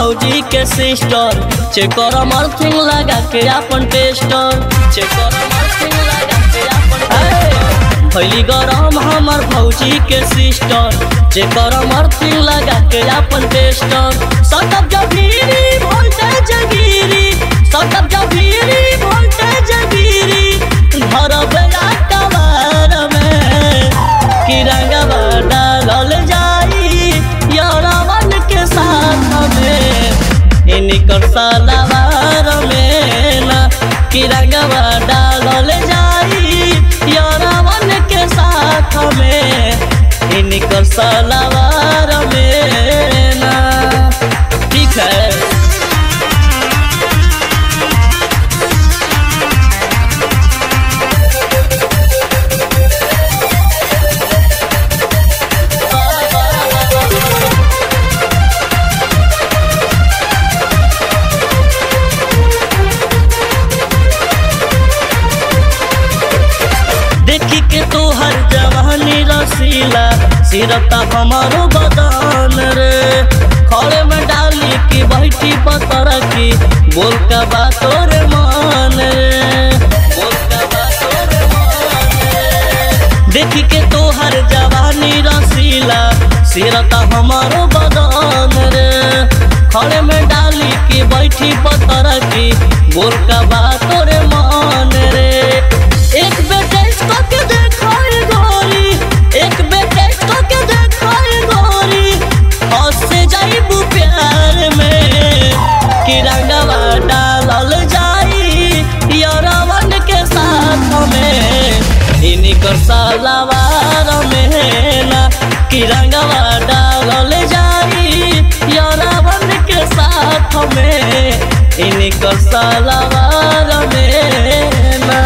भौजी के sister checker मर्थिंग लगा के अपन टेस्टर चेकर मर्थिंग लगा के अपन भैली गरम हमर भौजी के सिस्टर चेकर मर्थिंग लगा के अपन टेस्टर सटक जभीरी वोल्टेज गिरी सटक जभीरी वोल्टेज गिरी घर बेला कबार में किरंगवा डालल जाई यरवन के साथ में इनकर सलवार में ना किरंगवा डालल जाई यरवन के साथ में इनकर सलवार में ना ठीक है देखी के तोहर जवानी रसीला सिरता हमारो बदन रे खड़े में डाली की बैठी पतर की बोल का बात रे मान रे बोल का बात रे मान रे देखी के तोहर जवानी रसीला सिरता हमारो बदन रे खड़े में डाली की बैठी पतर की बोल का बात रे मान रे एक बेटे के देखाई गोरी एक बेटे के देखाई गोरी हंसे जाइबू प्यार में किरंगवा डालल जाई यरवन के साथ में इनकर सलवार में ना किरंगवा डालल जाई यरवन के साथ में इनकर सलवार में ना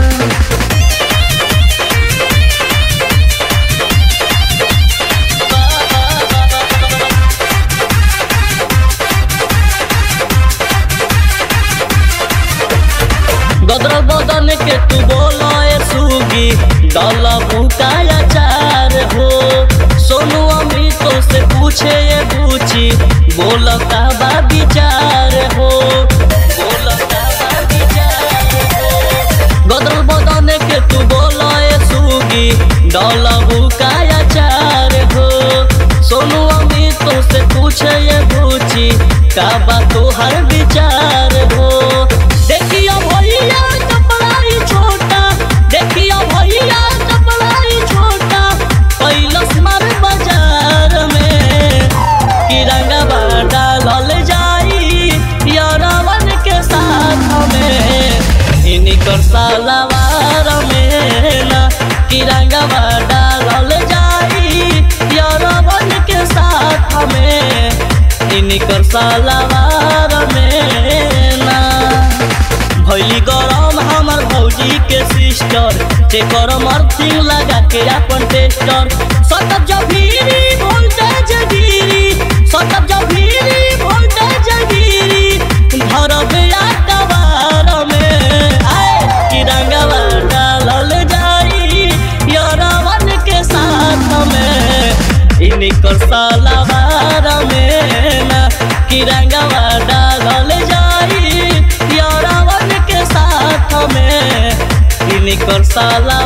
गदर बदन के तू बोलो ए सुगी डल भूकाया चार हो सोनू अमितो से पूछे ये पूछी बोल का बा विचार हो बोल का बा विचार हो गदर बदन के तू बोलो ए सुगी डल भूकाया चार हो सोनू अमितो से पूछे ये पूछी का बा तोहर विचार हो देखियो भैया कपड़ाई छोटा देखियो भैया कपड़ाई छोटा कैलस मार बाजार में किरंगवा डालल जाई यरवन के साथ में इनकर सलवार में ना किरंगवा डालल जाई यरवन के साथ में इनकर सलवार में ना भैली गरम हमर भौजी के सिस्टर तेकर मर्थिंग लगा के अपन टेस्टर सटक जभीरी वोल्टेज गिरी सटक जभीरी वोल्टेज गिरी घर बेला कबार में आए किरंगवा डालल जाई यरवन के साथ में इनकर सलवार में ना किरंगवा डालल जाई यरवन के साथ में इनकर सलवार